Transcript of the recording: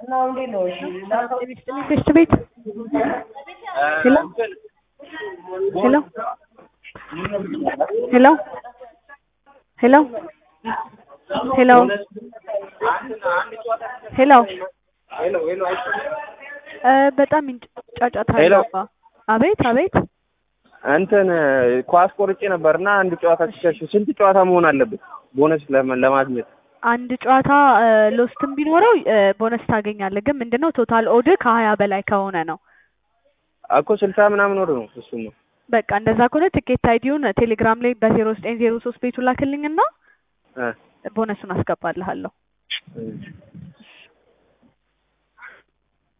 ቴስት ቤት ሄሎ ሄሎ ሄሎ ሄሎ ሄሎ ሄሎ እ በጣም ይንጭ- ጫጫታ ሄሎ። አለው። አቤት አቤት እንትን ኳስ ቆርጬ ነበር እና አንድ ጨዋታ ሲሸሽ ስንት ጨዋታ መሆን አለበት ቦነስ ለማ- ለማግኘት? አንድ ጨዋታ እ ሎስትም ቢኖረው እ ቦነስ ታገኛለህ። ግን ምንድነው ቶታል ኦድ ከሀያ በላይ ከሆነ ነው። እኮ ስልሳ ምናምን ወር ነው እሱ ነው። በቃ እንደዛ ከሆነ ትኬት አይዲውን ቴሌግራም ላይ በዜሮ ዘጠኝ ዜሮ ሶስት ቤቱ ላክልኝና እ ቦነሱን አስገባልሃለሁ። እ